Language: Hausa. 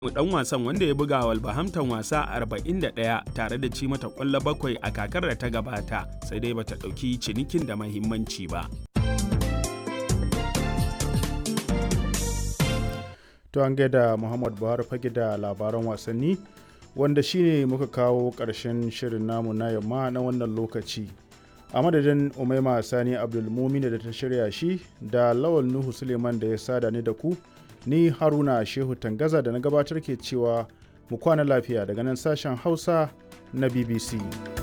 dan wasan wanda ya buga Wolverhampton wasa 41 tare da ci mata kwallo bakwai a kakar da ta gabata sai dai bata ɗauki cinikin da mahimmanci ba. To an gaida Muhammad Buhari fage da labaran wasanni wanda shine muka kawo ƙarshen shirin namu na yamma na wannan lokaci. A madadin Umaima Sani Abdulmumina da ta shirya shi da Lawal Nuhu Suleiman da ya sada ni da ku. ni haruna shehu tangaza da na gabatar ke cewa mu kwana lafiya daga nan sashen hausa na bbc